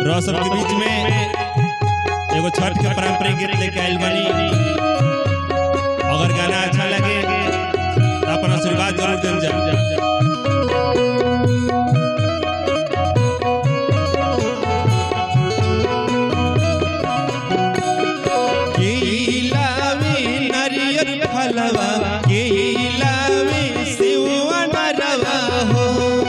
रह सबके बीच में एगो छठ के पारंपरिक गीत लेके आइल बानी अगर गाना अच्छा लगे तो अपन आशीर्वाद जरूर देल जा केलावे नारियल फलवा केलावे सेवा नरवा हो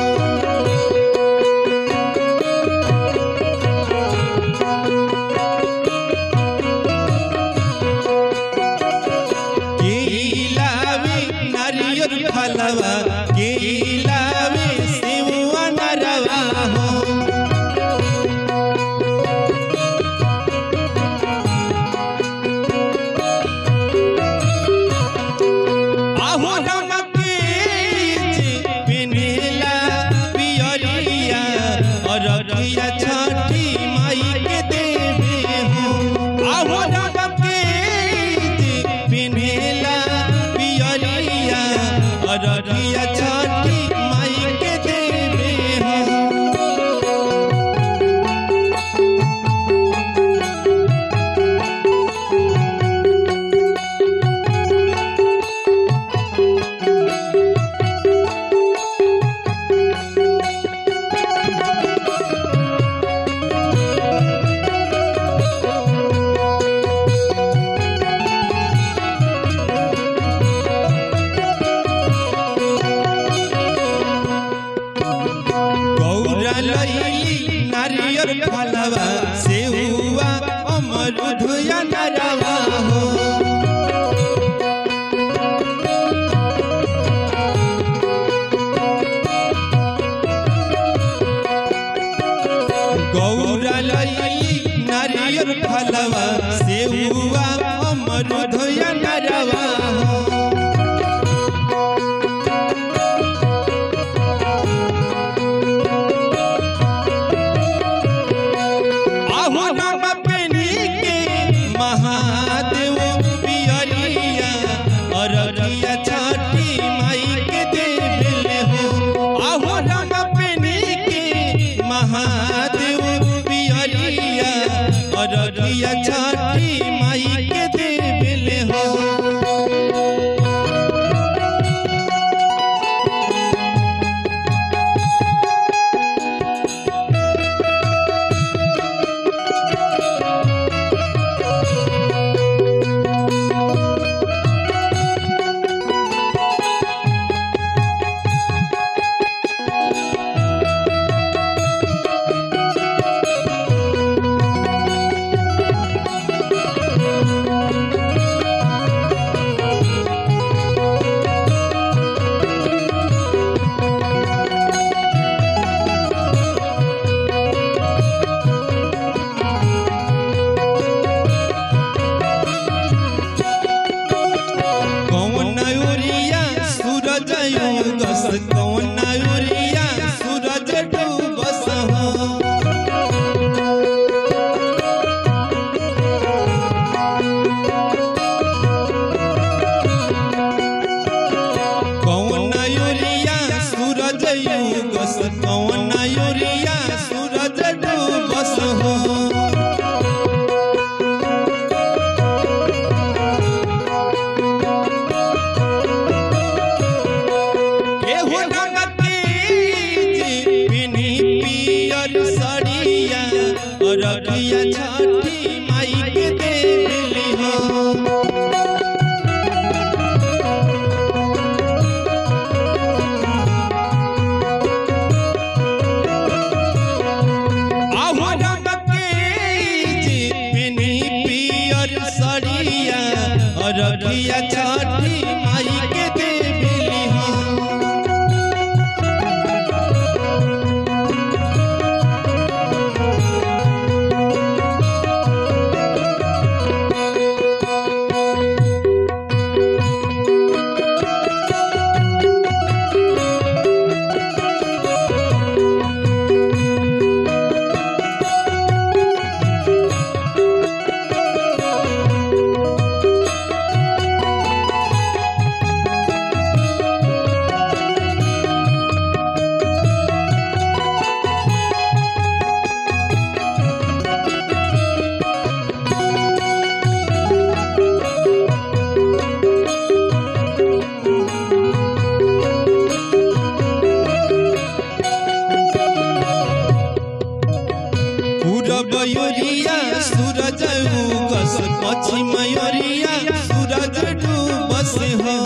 केलावे नारियल फलवा केलावे सेवा नरवा हो आहू रंग के पिन्हला पियरिया अररिया छठी माई के देवे हो आहू रंग के पिन्हला पियरिया अररिया छठी माई के देवे हो गौरा लैली नारियल फलवा सेहुआ अमरुद या नरवा हो गौरा लैली नारियल फलवा सेहुआ अमरुद या नरवा हो आहू रंग पेनी के महादेव पियरिया अररिया छठी माई के देवले हो आहू रंग पेनी के महादेव पियरिया अररिया छठी माई के देवले हो कौन उरिया सूरज उगस कौन उरिया सूरज डूबस हो कौन उरिया सूरज उगस कौन उरिया सूरज डूबस हो एहो रंग के पिन्ही पियर सड़िया अररिया छठी माई के देवली हो आहू रंग के पिन्ही पियर सड़िया अररिया छठी माई के देवली हो पूरब योरिया सूरज उगस पश्चिम योरिया सूरज डूबस हो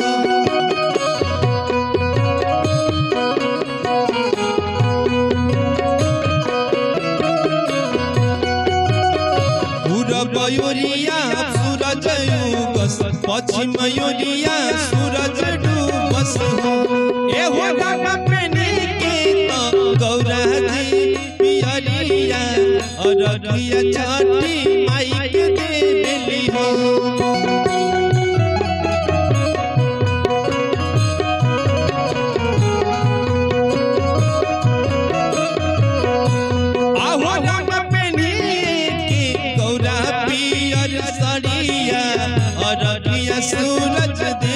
पूरब योरिया सूरज उगस पश्चिम योरिया सूरज डूबस हो ए हो गामा पेने के तो गौरा जी पियरिया अररिया छठी माई के देवेली हो आहो गामा पेने के गौरा पियर सड़िया अररिया सूरज